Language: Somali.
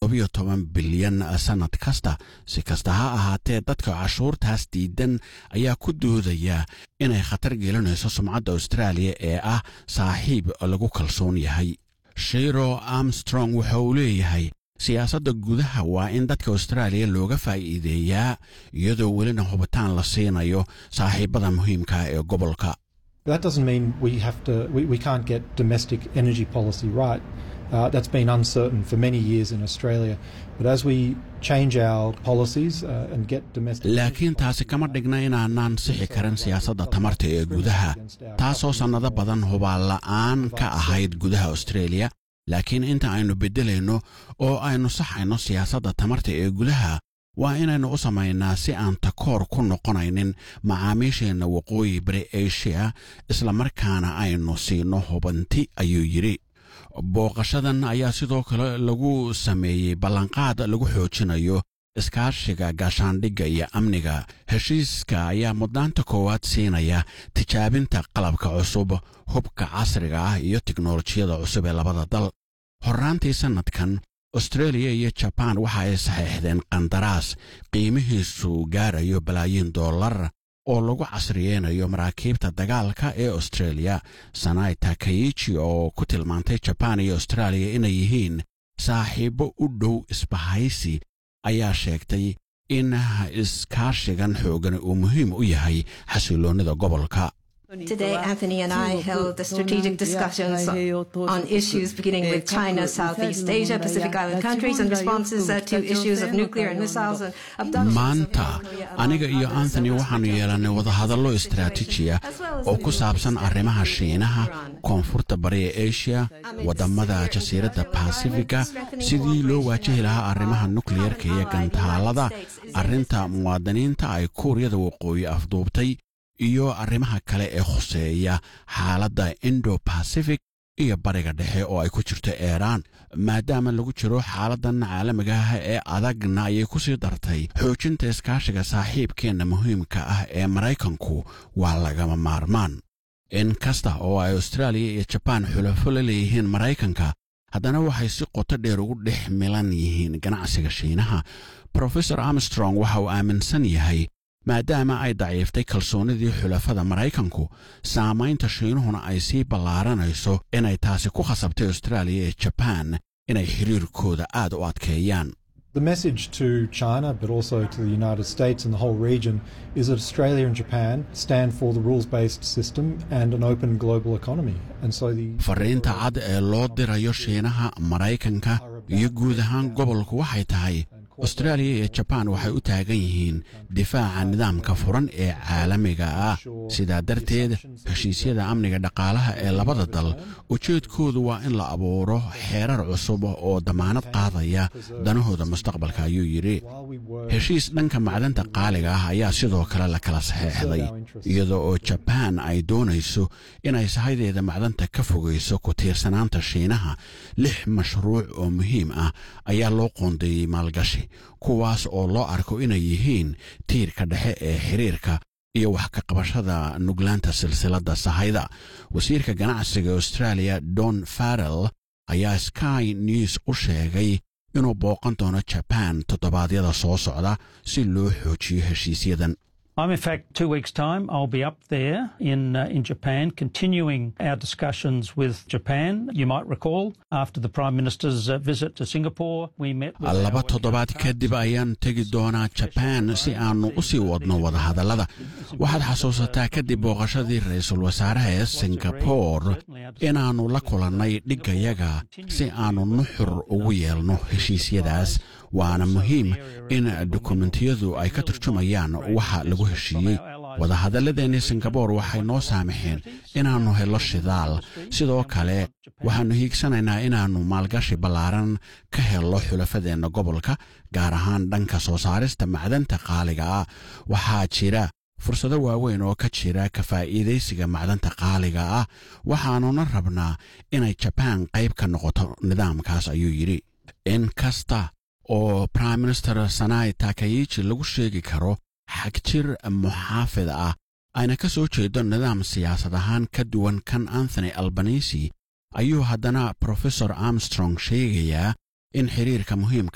toddobiyo toban bilyan sannad kasta si kasta ha ahaatee dadka cashuurtaas diidan ayaa ku doodaya inay khatar gelinayso sumcadda austraaliya ee ah saaxiib lagu kalsoon yahay shiro armstrong waxa uu leeyahay siyaasadda gudaha waa in dadka austraaliya looga faa'iideeyaa iyadoo welina hubitaan la siinayo saaxiibada muhiimka ee gobolka That doesn't mean we have to we, we can't get domestic energy policy right. Uh, that's been uncertain for many years in Australia. But as we change our policies uh, and get domestic laakiin taasi kama dhigna inaanaan sixi karin siyaasadda tamarta ee gudaha taasoo sannado badan hubaan la'aan ka ahayd gudaha australia laakiin inta aynu beddelayno oo aynu saxayno siyaasadda tamarta ee gudaha waa inaynu u samaynaa si aan takoor ku noqonaynin macaamiisheenna waqooyi bari asia islamarkaana aynu siino hubanti ayuu yidhi booqashadan ayaa sidoo kale lagu sameeyey ballanqaad lagu xoojinayo iskaashiga gaashaandhigga iyo amniga heshiiska ayaa mudnaanta koowaad siinaya tijaabinta qalabka cusub hubka casriga ah iyo tiknolojiyada cusub ee labada dal horraantii sannadkan austreeliya iyo jabaan waxa ay saxiixdeen qandaraas qiimihiisu gaarayo balaayiin dollar oo lagu casriyeynayo maraakiibta dagaalka ee austreeliya sanai takayichi oo ku tilmaantay jabaan iyo austraaliya inay yihiin saaxiibbo u dhow isbahaysi ayaa sheegtay in iskaashigan xoogan uu muhiim u yahay xasiloonnida gobolka Today, Anthony and I held the strategic discussions on issues beginning with China, Southeast Asia, Pacific Island countries, and responses uh, to issues of nuclear and missiles and abductions. maanta aniga iyo anthony waxaannu yeelannay wadahadallo istaraatiiji ah oo ku saabsan arrimaha shiinaha koonfurta bari ee asia waddamada jasiiradda basifiga sidii loo waajihi lahaa arrimaha nukliyarka iyo gantaalada arrinta muwaadiniinta ay kuuriyada waqooyi afduubtay iyo arrimaha kale ee khuseeya xaaladda indo bacific iyo bariga dhexe oo ay ku jirto eeraan maadaama lagu jiro xaaladdan caalamiga ah ee adagna ayay ku sii dartay xoojinta iskaashiga saaxiibkeenna muhiimka ah ee maraykanku waa lagama maarmaan in kasta oo ay austraaliya iyo jabaan xulafo la leeyihiin maraykanka haddana waxay si qoto dheer ugu dhex milan yihiin ganacsiga shiinaha profesor armstrong waxa uu aaminsan yahay maadaama ay daciiftay kalsoonnidii xulafada maraykanku saamaynta shiinuhuna ay sii ballaaranayso inay taasi ku khasabtay austraaliya iyo jabaan inay xiriirkooda aad u adkeeyaan The message to China, but also to the United States and the whole region, is that Australia and Japan stand for the rules based system and an open global economy. And so the. fariinta cad ee loo dirayo shiinaha maraykanka iyo guud ahaan gobolku waxay tahay austraaliya iyo jabaan waxay u taagan yihiin difaaca nidaamka furan ee caalamiga ah sidaa darteed heshiisyada amniga dhaqaalaha ee labada dal ujeedkoodu waa in la abuuro xeerar cusub oo damaanad qaadaya danahooda mustaqbalka ayuu yidhi heshiis dhanka macdanta qaaliga ah ayaa sidoo kale la kala saxeexday iyadoo oo jabaan ay doonayso inay sahaydeeda macdanta ka fogayso ku tiirsanaanta shiinaha lix mashruuc oo muhiim ah ayaa loo qoondeeyey maalgashi kuwaas oo loo arko inay yihiin tiirka dhexe ee xiriirka iyo wax ka qabashada nuglaanta silsiladda sahayda wasiirka ganacsiga australia don farrell ayaa sky news u sheegay inuu booqan doono jabaan toddobaadyada soo socda si loo xoojiyo heshiisyadan I'm in fact two weeks' time. I'll be up there in uh, in Japan, continuing our discussions with Japan. You might recall after the Prime Minister's uh, visit to Singapore, we met. With laba our toddobaad kadib ayaan tegi doonaa jabaan si aannu u sii wadno wadahadallada waxaad xasuusataa kadib booqashadii ra-iisul wasaaraha ee singabore inaannu la kulannay dhiggayaga si aannu nuxur ugu yeelno heshiisyadaas waana muhiim in dukumentiyadu ay ka turjumayaan waxa lagu heshiiyey wadahadalladeennii singabore waxay noo saamaxeen inaannu helo shidaal sidoo kale waxaannu hiigsanaynaa inaannu maalgashi ballaaran ka helno xulafadeenna gobolka gaar ahaan dhanka soo saarista macdanta qaaliga ah waxaa jira fursado waaweyn oo ka jira ka faa'iidaysiga macdanta qaaliga ah waxaannuna rabnaa inay jabaan qayb ka noqoto nidaamkaas ayuu yidhi in kasta oo prime minister sanai takayichi lagu sheegi karo xagjir muxaafid ah ayna ka soo jeedo nidaam siyaasad ahaan ka duwan kan anthony albanisi ayuu haddana profesor armstrong sheegayaa in xiriirka muhiimka